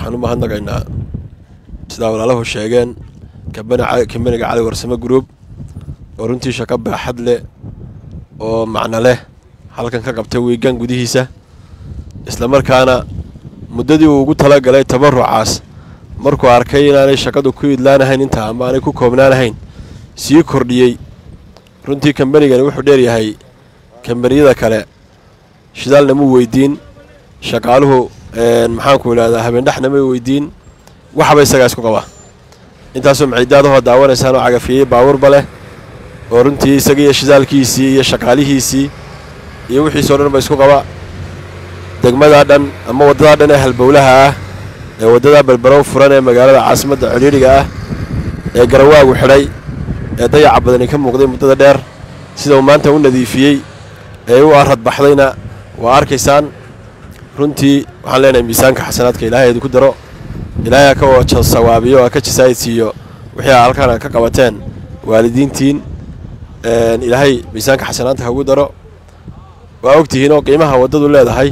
waxaan u mahadnaqaynaa sidaa walaalahu sheegeen kambaniga cali warsame group oo runtii shaqo baaxad leh oo macno leh halkan ka qabtay wiigan gudihiisa islamarkaana muddadii uu ugu talagalay tabarucaas markuu arkay inaanay shaqadu ku idlaanahayn intaa ama aanay ku koobnaanahayn sii kordhiyey runtii kambanigani wuxuu dheeryahay kambaniyada kale shidaalna muu weydiin shaqaaluhu maxaanku idhahdaa habeendhexna may weydiin waxba isagaa isku qaba intaasoo macidaadahoo daawanaysaan oo cagafiyey baawurba leh oo runtii isaga iyo shidaalkiisii iyo shaqaalihiisii iyo wixiisoo dhan ba isku qaba degmadaa dhan ama waddadaa dhan ee halbowlaha ah ee waddadaa balbarow furan ee magaalada caasimadda cidhiidhiga ah ee garawaagu xidhay ee dayaca badani ka muuqday muddada dheer sida uu maanta u nadiifiyey ee u aradbaxdayna waa arkaysaan runtii waxaan leenahay miisaanka xasanaadka ilaahay idinku daro ilaahay ha ka waja sawaabiyo ha ka jasaayidsiiyo wixii a halkaan ka qabateen waalidiintiin ilaahay miisaanka xasanaadka hagu daro waa ogtihiin oo qiimaha waddadu leedahay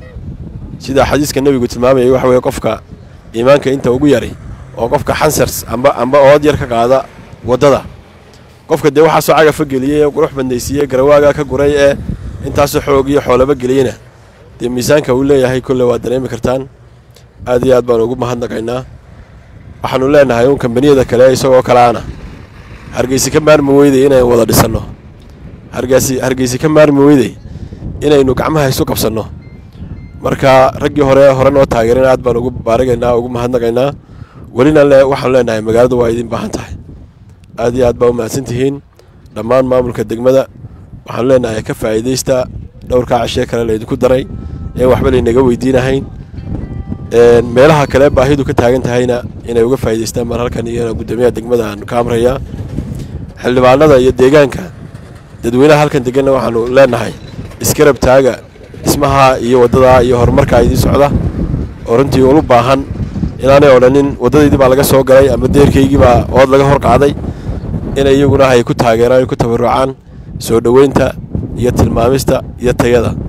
sida xadiiska nebigu tilmaamayay waxa weeye qofka iimaanka inta ugu yari oo qofka xansars amba amba ood yar ka qaada waddada qofka dee waxaasoo cagafa geliyey ee qurux badnaysiiyey garawaaga ka guray ee intaasoo xoog iyo xoolaba geliyeyna dee miisaanka uu leeyahay kolle waa dareemi kartaan aad iyo aad baanu ugu mahadnaqaynaa waxaanu leenahay uun kambaniyada kale isagoo kaleana hargeysi ka maarmi weyday inaynu wada dhisanno hargeysi hargeysi ka maarmi weyday inaynu gacmaha isu qabsanno marka raggii hore hore noo taageereen aad baan ugu baaragaynaa ugu mahadnaqaynaa welina le waxaanu leenahay magaaladu waa idin baahan tahay aad iyo aad baa u mahadsan tihiin dhammaan maamulka degmada waxaanu leenahay ka faa'iidaysta dhowrkaa cashee kale laydinku daray een waxba laynaga weydiinahayn meelaha kale baahidu ka taagan tahayna inay uga faa'idaystaan baan halkan iyana guddoomiyaha degmada aan ka amrayaa xildhibaanada iyo deegaanka dadweynaha halkan deganna waxaanu leenahay iskarab taaga dhismaha iyo waddadaa iyo horumarkaa idiin socda oo runtii ulu baahan inaanay odhanin waddadaydii baa laga soo galay ama deerkaygii baa ood laga hor qaaday inay iyaguna ay ku taageeraan ay ku tabarucaan soo dhoweynta iyo tilmaamista iyo tayada